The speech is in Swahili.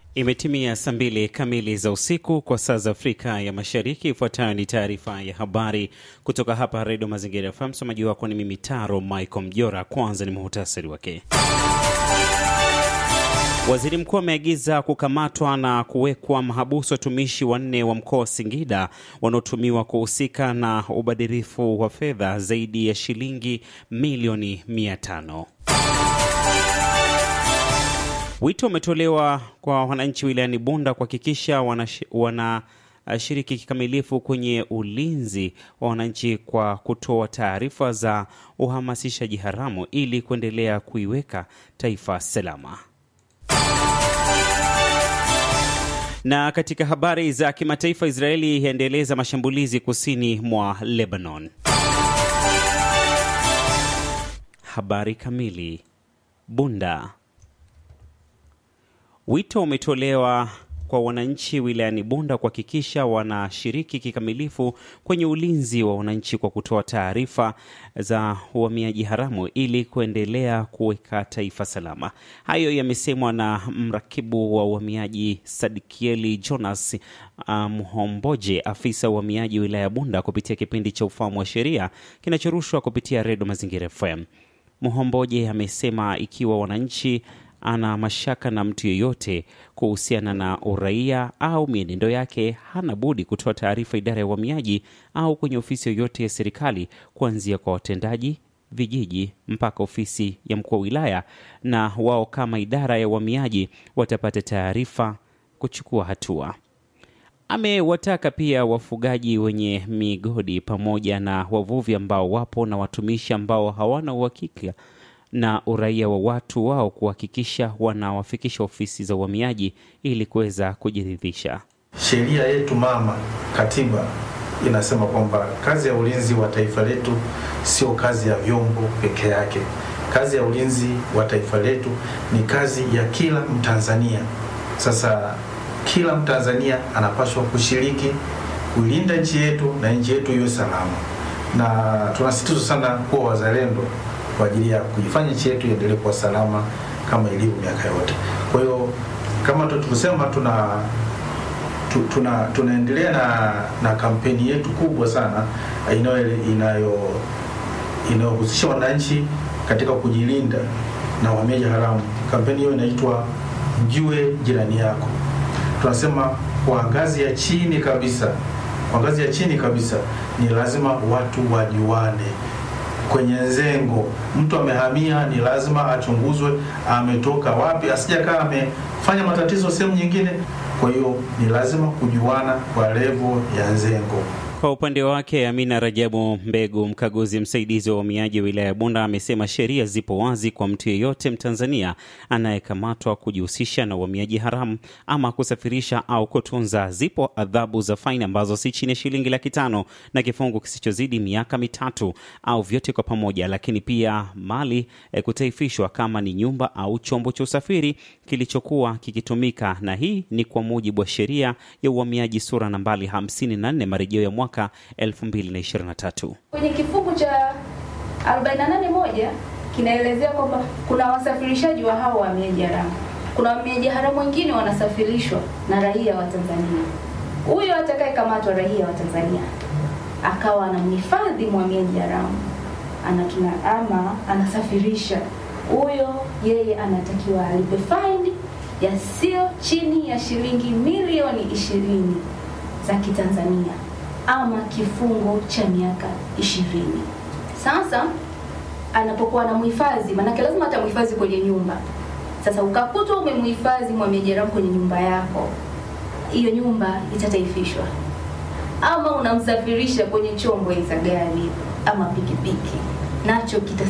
Imetimia saa mbili kamili za usiku kwa saa za Afrika ya Mashariki. Ifuatayo ni taarifa ya habari kutoka hapa Redio Mazingira FM. Msomaji wako ni mimi Taro Michael Mjora. Kwanza ni muhtasari wake. Waziri mkuu ameagiza kukamatwa na kuwekwa mahabusu watumishi wanne wa mkoa wa Singida wanaotumiwa kuhusika na ubadhirifu wa fedha zaidi ya shilingi milioni mia tano. Wito umetolewa kwa wananchi wilayani Bunda kuhakikisha wanashiriki kikamilifu kwenye ulinzi wa wananchi kwa kutoa taarifa za uhamasishaji haramu ili kuendelea kuiweka taifa salama. Na katika habari za kimataifa, Israeli yaendeleza mashambulizi kusini mwa Lebanon. Habari kamili. Bunda. Wito umetolewa kwa wananchi wilayani Bunda kuhakikisha wanashiriki kikamilifu kwenye ulinzi wa wananchi kwa kutoa taarifa za uhamiaji haramu ili kuendelea kuweka taifa salama. Hayo yamesemwa na mrakibu wa uhamiaji Sadikieli Jonas Mhomboje, um, afisa wa uhamiaji wilaya ya Bunda kupitia kipindi cha Ufahamu wa Sheria kinachorushwa kupitia Redio Mazingira FM. Mhomboje amesema ikiwa wananchi ana mashaka na mtu yeyote kuhusiana na uraia au mienendo yake, hana budi kutoa taarifa idara ya uhamiaji au kwenye ofisi yoyote ya serikali, kuanzia kwa watendaji vijiji mpaka ofisi ya mkuu wa wilaya, na wao kama idara ya uhamiaji watapata taarifa kuchukua hatua. Amewataka pia wafugaji wenye migodi pamoja na wavuvi ambao wapo na watumishi ambao hawana uhakika na uraia wa watu wao kuhakikisha wanawafikisha ofisi za uhamiaji ili kuweza kujiridhisha. Sheria yetu mama, katiba inasema kwamba kazi ya ulinzi wa taifa letu sio kazi ya vyombo peke yake. Kazi ya ulinzi wa taifa letu ni kazi ya kila Mtanzania. Sasa kila Mtanzania anapaswa kushiriki kuilinda nchi yetu na nchi yetu iwe salama, na tunasisitiza sana kuwa wazalendo kwa ajili ya kuifanya nchi yetu iendelee kuwa salama kama ilivyo miaka yote. Kwa hiyo kama tulivyosema, tuna tu, tuna tunaendelea na, na kampeni yetu kubwa sana inayo inayo inayohusisha wananchi katika kujilinda na uhamiaji haramu. Kampeni hiyo inaitwa Mjue Jirani Yako. Tunasema kwa ngazi ya chini kabisa, kwa ngazi ya chini kabisa ni lazima watu wajuane kwenye zengo. Mtu amehamia, ni lazima achunguzwe ametoka wapi, asijakaa amefanya matatizo sehemu nyingine. Kwa hiyo ni lazima kujuana kwa levo ya zengo. Kwa upande wake Amina Rajabu Mbegu, mkaguzi msaidizi wa uhamiaji wa wilaya ya Bunda, amesema sheria zipo wazi kwa mtu yeyote Mtanzania anayekamatwa kujihusisha na uhamiaji haramu ama kusafirisha au kutunza. Zipo adhabu za faini ambazo si chini ya shilingi laki tano na kifungo kisichozidi miaka mitatu au vyote kwa pamoja, lakini pia mali e, kutaifishwa kama ni nyumba au chombo cha usafiri kilichokuwa kikitumika, na hii ni kwa mujibu wa sheria ya uhamiaji sura nambari 54 marejeo ya mwaka 2023. Kwenye kifungu cha 481 kinaelezea kwamba kuna wasafirishaji wa hao wahamiaji haramu. Kuna wahamiaji haramu wengine wanasafirishwa na raia wa Tanzania. Huyo atakayekamatwa raia wa Tanzania akawa anamhifadhi mhamiaji haramu anatuna ama anasafirisha huyo, yeye anatakiwa alipe faini ya sio chini ya shilingi milioni ishirini za Kitanzania ama kifungo cha miaka ishirini. Sasa anapokuwa anamhifadhi, maanake lazima atamhifadhi kwenye nyumba. Sasa ukakutwa umemhifadhi mhamiaji haramu kwenye nyumba yako, hiyo nyumba itataifishwa, ama unamsafirisha kwenye chombo za gari ama pikipiki, nacho kita